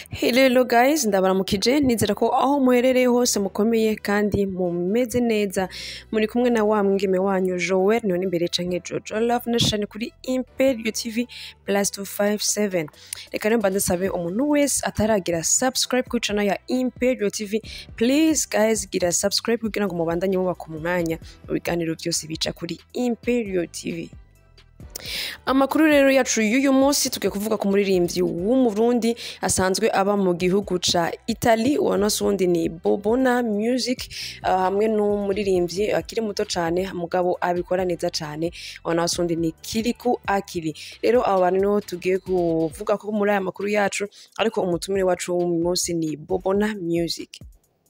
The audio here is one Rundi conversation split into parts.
Hello guys ndabaramukije nizera ko aho muherereye hose mukomeye kandi mumeze neza muri kumwe na wa mwigeme wanyu Joel niho imbere canke Jojo Love Nation kuri Imperio TV plus 257 reka rero mbanze sabe umuntu wese ataragira subscribe ku channel ya Imperio TV please guys gira subscribe kugira ngo mubandanye mubaka umwanya mu biganiro byose bica kuri Imperio TV amakuru rero yacu y'uyu munsi tugiye kuvuga ku muririmbyi w'umurundi asanzwe aba mu gihugu ca Italy uwo nose wundi ni Bobona Music uh, hamwe n'umuririmbyi akiri muto cane mugabo abikora neza cane uwo nose wundi ni Kiriku Akili rero abo bantu niho tugiye kuvuga ko muri aya makuru yacu ariko umutumire wacu w'uyu munsi ni Bobona Music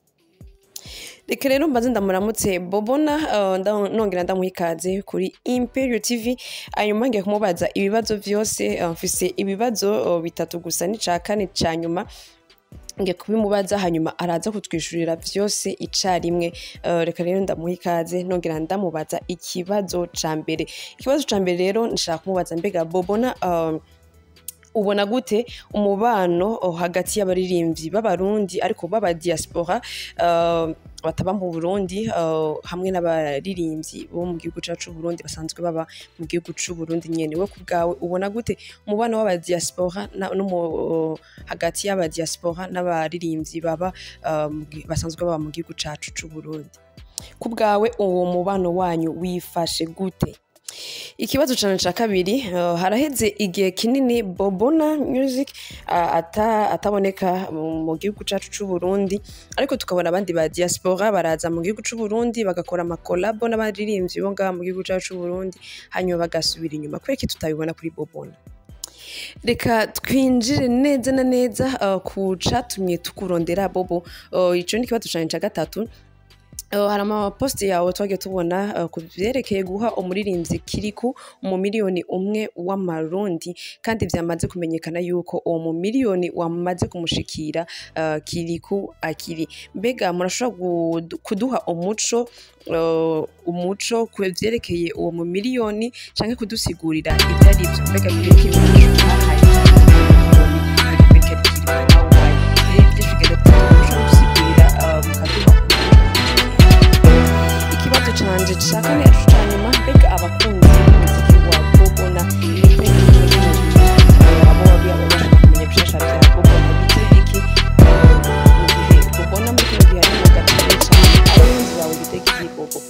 reka rero mbaze ndamuramutse bobona uh, nda- nongera ndamuha ikaze kuri imperio tv hanyuma ngiye kumubaza ibibazo vyose uh, mfise ibibazo uh, bitatu gusa n'ica kane ca nyuma ngiye kubimubaza hanyuma araza kutwishurira vyose icarimwe uh, reka rero ndamuha ikaze nongera ndamubaza ikibazo ca mbere ikibazo ca mbere rero nshaka kumubaza mbega bobona uh, ubona gute umubano oh, hagati y'abaririmbyi b'abarundi ariko b'aba diaspora uh, bataba mu Burundi uh, hamwe n'abaririmbyi bo mu gihugu cacu Burundi basanzwe baba mu gihugu c'u Burundi nyene we kubwawe ubona gute umubano w'aba diaspora na- no mu- hagati y'aba diaspora n'abaririmbyi baba uh, mu gi- basanzwe baba mu gihugu cacu c'u Burundi kubwawe uwo mubano wanyu wifashe gute ikibazo cane ca kabiri uh, haraheze igihe kinini bobona music uh, ata, ataboneka mu mu gihugu cacu c'uburundi ariko tukabona abandi ba diaspora baraza mu gihugu c'uburundi bagakora amakolabo n'abaririmbyi bo ngaha mu gihugu cacu c'uburundi hanyuma bagasubira inyuma kubera iki tutabibona kuri bobona reka twinjire neza na neza uh, ku catumye tukurondera bobo uh, ico ni ikibazo cane ca gatatu Uh, hari amaposite yawe twagiye tubona uh, ku vyerekeye guha umuririmbyi kiriku umumiliyoni umwe w'amarundi kandi vyamaze kumenyekana yuko uwo mumiliyoni wamaze kumushikira uh, kiriku akiri mbega murashobora gu- kuduha umuco uh, umuco ku vyerekeye uwo mumiliyoni canke kudusigurira ivyo ari vyo mbega kiriku umuco bahaye mbega kiriku nawe waye ivyo tugenda mushobora kudusigurira uh, mukaduha ikibazo canje ca kane yacu ca nyuma mbega abakunzi b'umuziki wa bobona abo bashaka kumenya bishasha vya bobona bite iki mu gihe bobona muri kino gihe ari mu gatare cane abakunzi bawe bitega iki bobo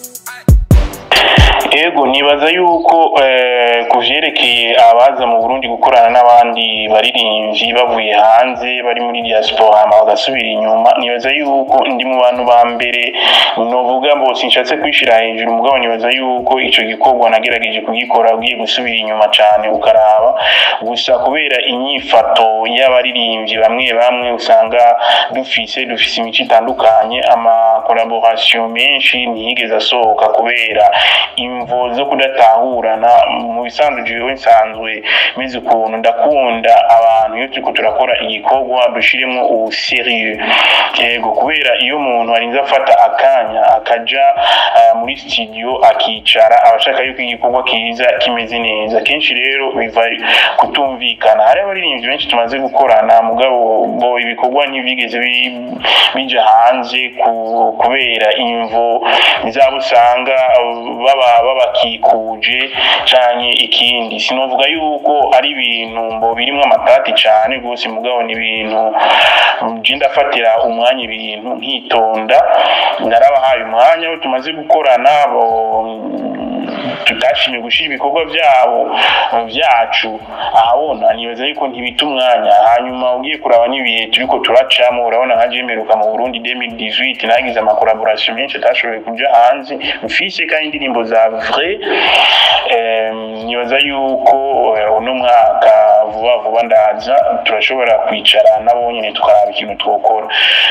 Ego nibaza yuko eh, ku vyerekeye abaza mu Burundi gukorana n'abandi baririmbyi bavuye hanze bari muri diaspora hama bagasubira inyuma nibaza yuko ndi mu bantu ba mbere novuga ngo sinshatse kwishira hejuru mugabo nibaza yuko ico gikorwa nagerageje kugikora ugiye gusubira inyuma cane ukaraba gusa kubera inyifato y'abaririmbyi bamwe bamwe usanga dufise dufise imico itandukanye ama collaboration menshi ntiyigeze asohoka kubera imvo zo kudatahurana mu bisanzwe jewe nsanzwe meze ukuntu ndakunda abantu iyo turiko turakora igikorwa dushiremo ubu serieux yego kubera iyo umuntu arinze afata akanya akaja ah, muri studio akicara abashaka yuko igikorwa kiza kimeze neza kenshi rero biva kutumvikana hari abaririmbyi benshi tumaze gukorana mugabo bo ibikorwa ntibigeze bi- bija hanze ku- kubera imvo zabo usanga baba babakikuje canke ikindi sinovuga yuko ari ibintu mbo birimwo amatati cane rwose mugabo ni ibintu je ndafatira umwanya ibintu nkitonda narabahaye umwanya aho tumaze gukorana bo tutashimye gushira ibikorwa vyabo vyacu ahabona nibaza yuko ntibita umwanya hanyuma ugiye kuraba n'ibihe turiko turacamo urabona nka jemeruka mu Burundi 2018 nagize amakollaboration menshi atashoboye kuja hanze mfise kandi indirimbo za vrai Em, nibaza yuko eh, uno mwaka vuba vuba ndaza turashobora kwicara nabo nyene tukaraba ikintu twokora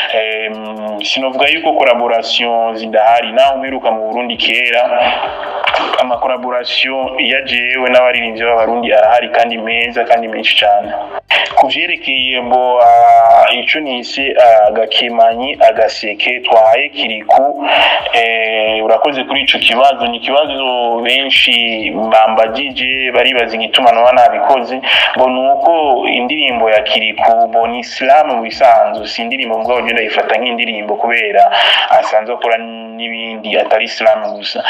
Em, sinovuga yuko collaboration zidahari naho mperuka mu Burundi kera amakoraborasiyo ya jewe n'abaririmbyi b'abarundi arahari kandi meza kandi menshi cyane ku vyerekeye ngo ah, ico nise agakemanyi agaseke twahaye kiriku eh, urakoze kuri ico kibazo ni ikibazo benshi bambagije baribaza igituma noba nabikoze ngo ni uko indirimbo ya kiriku ngo ni isilamu mu bisanzwe si indirimbo mugabo je ndayifata nk'indirimbo kubera asanzwe akora n'ibindi atari isilamu gusa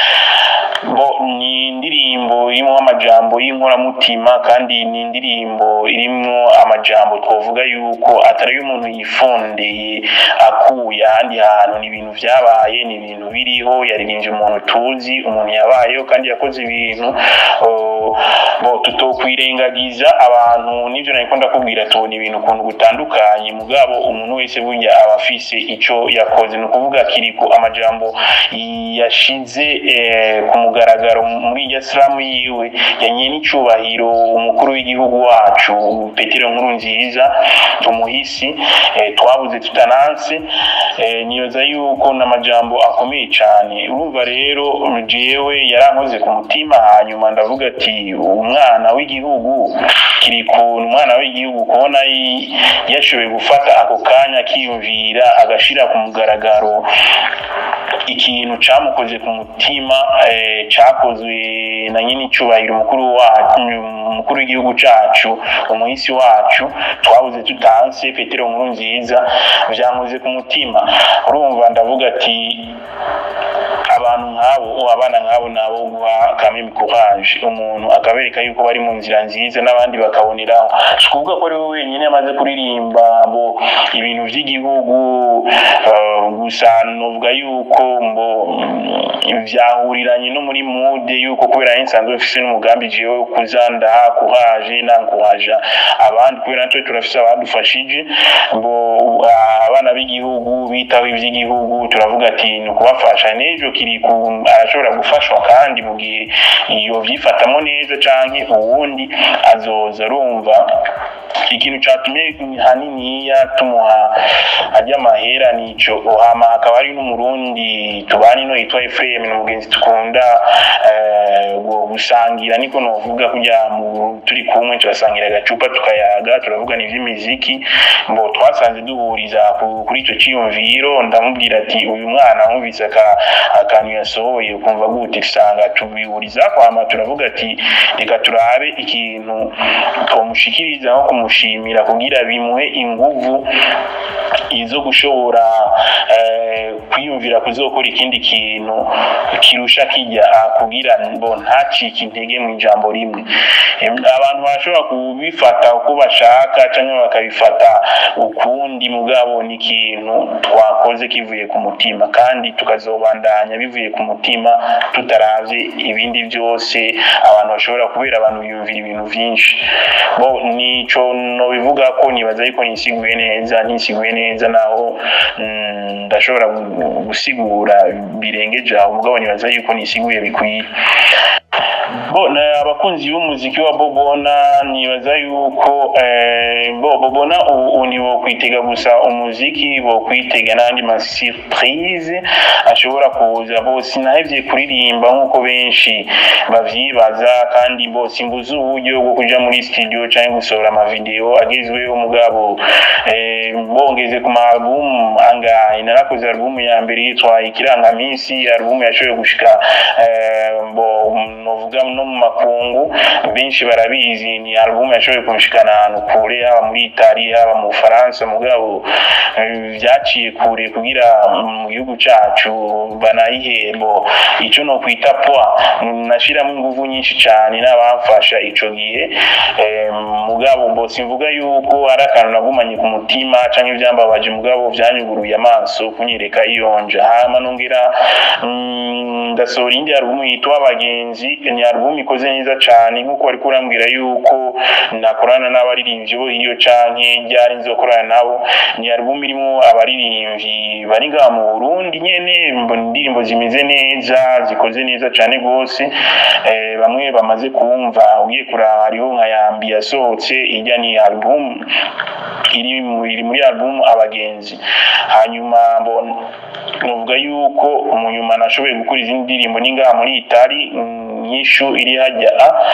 bo ni indirimbo irimo amajambo y'inkoramutima kandi ni indirimbo irimo amajambo twavuga yuko atari y'umuntu yifondeye akuye ahandi hantu ni ibintu vyabaye ni ibintu biriho yaririmbye umuntu tuzi umuntu yabayeho kandi yakoze ibintu oh, bo tutokwirengagiza abantu nivyo nariko ndakubwira tubona ibintu ukuntu gutandukanye mugabo umuntu wese burya aba afise ico yakoze ni ukuvuga kiriko amajambo yashize eh, ku mugaragaro muri irya siramu yiwe yanye n'icubahiro umukuru w'igihugu wacu petero nkuru nziza tumuhisi eh, twabuze tutananse eh, nibaza yuko n'amajambo akomeye cyane urumva rero jewe yarankoze ku mutima hanyuma ndavuga ati umwana w'igihugu kiri ku umwana w'igihugu kubona yi- yashoboye gufata ako kanya akiyumvira agashira ku mugaragaro ikintu camukoze ku mutima eh, cakozwe na nyine icubahiro umukuru wacu umukuru w'igihugu cacu umuhisi wacu twabuze tutanse petero nkuru nziza vyankoze ku mutima urumva ndavuga ati abantu nk'abo abana nk'abo nabo guha kameme courage umuntu akabereka yuko bari mu nzira nziza n'abandi bakaboneraho si ukuvuga ko ari we wenyine amaze kuririmba ngo ibintu by'igihugu eh, gusa novuga yuko ngo mm, vyahuriranye no muri mude yuko kubera ari nsanzwe mfise n'umugambi jewe wo kuza ndaha courage nankuhaja abandi kubera natwe turafise abadufashije ngo ah, abana b'igihugu bitaho ivy'igihugu turavuga ati ni ukubafasha n'ejo kiriku arashobora gufashwa kandi mu gihe iyo vyifatamo neza canke uwundi azoza arumva ikintu catumye haniniya tumuha arya amahera nico hama hakaba hari n'umurundi tubana ino yitwa Ephraim ni umugenzi tukunda eh, gu- gusangira niko novuga kugira mu turi kumwe turasangira agacupa tukayaga turavugana ivy'imiziki ngo twasanze duhuriza ku- kuri ico ciyumviro ndamubwira ati uyu mwana numvise aka akantu yasohoye ukumva gute usanga tubihuriza kwama turavuga ati reka turabe ikintu twomushikiriza nko kumushimira kugira bimuhe inguvu izo gushobora eh, kwiyumvira kuzokora ikindi kintu kirusha kijya kugira ngo ntacike intege mu ijambo rimwe Em, abantu bashobora kubifata uko bashaka cyangwa bakabifata ukundi mugabo ni ikintu twakoze kivuye ku mutima kandi tukazobandanya bivuye ku mutima tutaravye ibindi byose abantu bashobora kubera abantu biyumvira ibintu vyinshi bo nico nobivuga ko nibaza yuko nisiguye neza nisiguye neza naho mm, ndashobora gu- gusigura birengeje aho mugabo nibaza yuko nisiguye bikwiye bo na abakunzi b'umuziki wa bobona nibaza yuko eh, bo bobona ubu ntibokwitega gusa umuziki bokwitega n'andi ma surprise ashobora kuza bose nahevye kuririmba nk'uko benshi bavyibaza kandi bose imbuze uburyo bwo kuja muri studio canke gusohora amavideo agezweho mugabo eh, bongeze ku ma album angahe narakoze album ya mbere yitwa ikirangamisi album yashoboye gushika eh, bo novuga no mu makungu benshi barabizi ni album yashoboye kumushikana ahantu kure haba muri Itali haba mu Faransa mugabo eh, vyaciye kure kugira mu gihugu cacu banayihembo ico no kwita poa nashiramo inguvu nyinshi cane n'abamfasha ico gihe eh, mugabo mbo simvuga yuko ari akantu nagumanye ku mutima canke ivyambabaje mugabo vyanyuguruye amaso kunyereka iyonja hama nongera mm, ndasohora indi album yitwa abagenzi ni album ikoze neza cyane nk'uko wari kurambwira yuko nakorana n'abaririmbyi bo hiyo canke ryari nzokorana nabo ni album irimo abaririmbyi bari ngaha mu Burundi nyene mbona indirimbo zimeze neza zikoze neza cyane rwose eh, bamwe bamaze kumva ugiye kuraba hariho nka yambi yasohotse ijya ni album iri mu- iri muri album abagenzi hanyuma mbona nuvuga yuko mu nyuma nashoboye gukora izindi ndirimbo ni ngaha muri Itali mm, nyishu iri hajya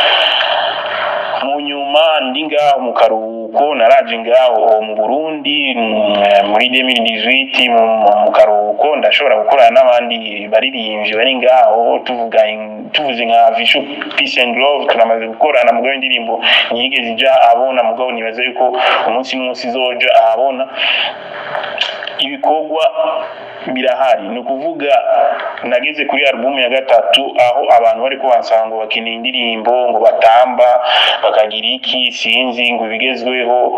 mu nyuma ndi ngaho mu karuhuko naraje ngaho mu Burundi mm, muri 2018 mu, mu karuhuko ndashobora gukorana n'abandi baririmbyi bari ngaho tuvuga in- tuvuze nka Vishu Peace and Love turamaze gukorana mugabo indirimbo ntiyigeze ija abona mugabo nibaza yuko umunsi n'umunsi izoja ahabona ibikorwa birahari ni ukuvuga nageze kuri album ya gatatu aho abantu bari bansaba ngo bakeneye indirimbo ngo batamba bakagira iki sinzi ngo ibigezweho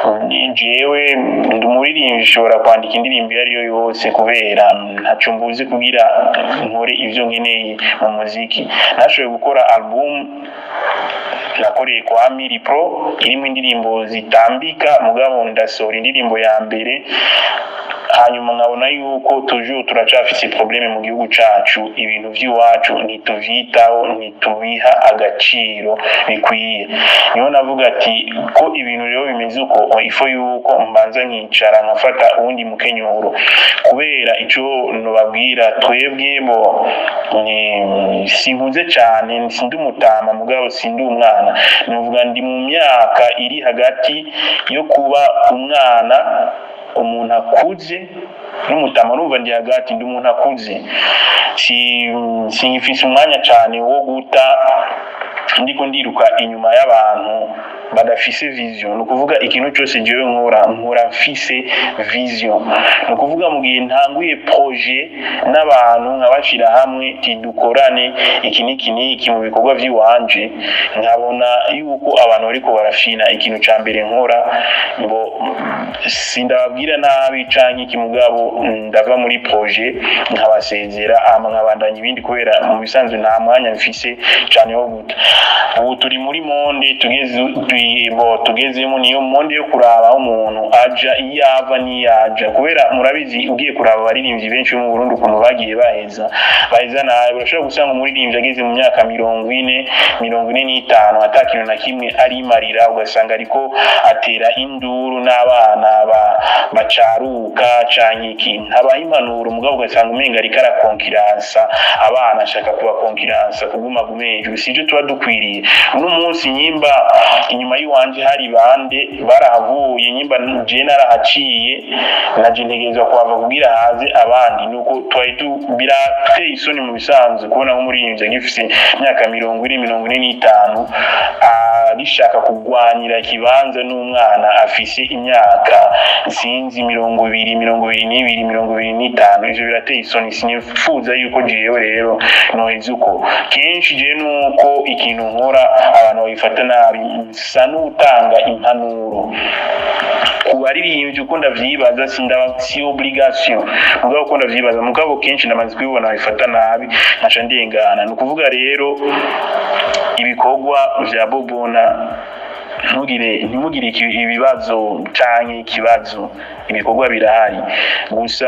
jewe ndi umuririmbyi ushobora kwandika indirimbo iyo ari yo yose kubera ntacyo mbuzi kugira nkore ibyo nkeneye mu muziki nashoboye gukora album nakoreye kwa Miri Pro irimo indirimbo zitambika mugabo ndasohora indirimbo ya mbere hanyuma nkabona yuko toujours turacafise probleme mu gihugu cacu ibintu vy'iwacu ntituvyitaho ntitubiha agaciro bikwiye niho navuga ati ko ibintu rero bimeze uko ifo yuko mbanza nkicara nkafata uwundi mukenyuro kubera ico nobabwira twebwe bo ni- sinkuze cane sindi umutama mugabo sindi umwana novuga ndi mu myaka iri hagati yo kuba umwana umuntu akuze n'umutama numva ndi hagati ndi umuntu akuze si sinyifise umwanya cyane wo guta ndiko ndiruka inyuma y'abantu badafise vision ni ukuvuga ikintu cyose jewe nkora nkora mfise vision ni ukuvuga mu gihe ntanguye projet n'abantu nkabashira hamwe tidukorane iki n'iki n'iki mu bikorwa vy'iwanje nkabona yuko abantu bariko barafina ikintu ca mbere nkora ngo sindababwira nabi canke iki mugabo ndava muri projet nkabasezera hama nkabandanya ibindi kubera mu bisanzwe nta mwanya mfise cane wo guta ubu turi muri monde tugeze tui- bo tugezemo niyo monde yo kuraba aho umuntu aja iyo ava n'iyaja kubera murabizi ugiye kuraba abaririmbyi benshi bo mu Burundi ukuntu bagiye baheza baheza nabi urashobora gusanga umuririmbyi ageze mu myaka mirongo ine mirongo ine n'itanu ata kintu na kimwe arimarira ugasanga ariko atera induru n'abana ba- bacaruka canke ikintu habaho impanuro mugabo ugasanga umenga ariko arakonkiransa abana ashaka kubakonkiransa kuguma hejuru sivyo tuba dukwiriye uno munsi nyimba inyuma y'iwanje hari bande barahavuye nyimba je narahaciye naje ntegerezwa kuhava kugira haze abandi nuko twari tu birateye isoni mu bisanzwe kubona nk'umuririmbyi agifise imyaka mirongo ine mirongo ine n'itanu arishaka kugwanira ikibanza n'umwana afise imyaka sinzi mirongo ibiri mirongo ibiri n'ibiri mirongo ibiri n'itanu ivyo birateye isoni sinifuza yuko jewe rero noheza uko kenshi je nuko ikintu nkora abantu babifata nabi nsa n'utanga impanuro ku baririmbyi uko ndavyibaza sindaba si obligation mugabo uko ndavyibaza mugabo kenshi ndamaze kubibona babifata nabi nkaca ndengana ni ukuvuga rero ibikorwa vya bobona ntugire ntimugire iki- ibibazo canke ikibazo ibikorwa birahari gusa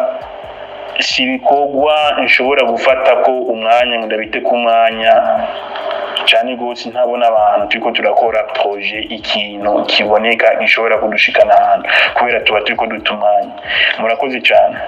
si ibikorwa nshobora gufata ko umwanya ngo ndabite ku mwanya cyane rwose ntabona abantu turiko turakora proje ikintu kiboneka gishobora kudushikana ahantu kubera tuba turiko duta umwanya murakoze cyane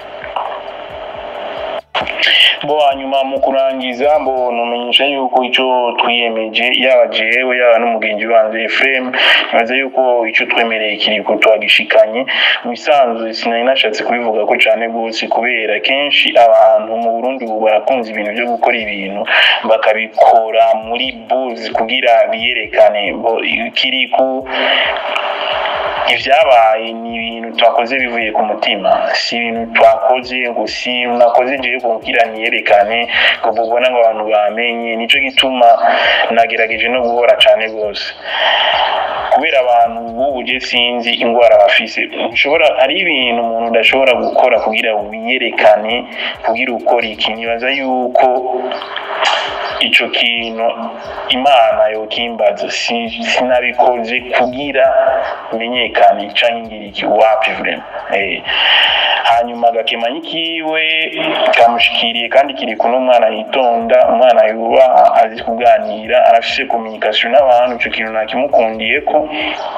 bo hanyuma mu kurangiza mbo numenyesha yuko ico twiyemeje yaba jewe yaba n'umugenzi wanjye Ephraim nibaza yuko ico twemereye kiriko twagishikanye mu bisanzwe sinari nashatse kubivuga ko cane gose kubera kenshi abantu mu Burundi ubu barakunze ibintu byo gukora ibintu bakabikora muri buzz kugira biyerekane bo kiriko ibyabaye ni ibintu twakoze bivuye ku mutima si ibintu twakoze ngo si nakoze njewe kugira niyerekane ngo mubona ngo abantu bamenye nico gituma nagerageje no guhora cane rwose kubera abantu b'ubu je sinzi ingwara bafise nshobora hari ibintu umuntu udashobora gukora kugira wiyerekane kugira ukora iki nibaza yuko ico kintu imana yokimbaza si- sinabikoze kugira menyekane canke ngira iki wapi vrema eh. hanyuma agakemanyi kiwe kamushikiriye kandi kiri kuno umwana yitonda umwana yubaha azi kuganira arafise communication n'abantu ico kintu nakimukundiyeko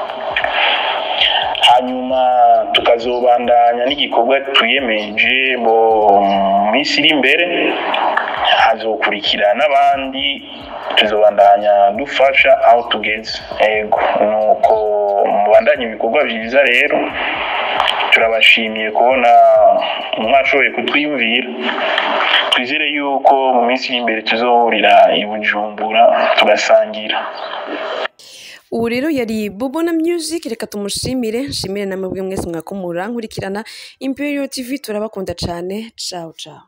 hanyuma tukazobandanya n'igikorwa twiyemeje bo mu minsi iri imbere hazokurikira n'abandi tuzobandanya dufasha aho tugeze ego nuko mubandanye ibikorwa byiza rero turabashimiye kubona mwashoboye kutwiyumvira twizere yuko mu minsi iri imbere tuzohurira i bujumbura tugasangira ubu rero yari bubona music reka tumushimire nshimire namwe mwese mwakomura nkurikirana imperial tv turabakunda cyane ciao ciao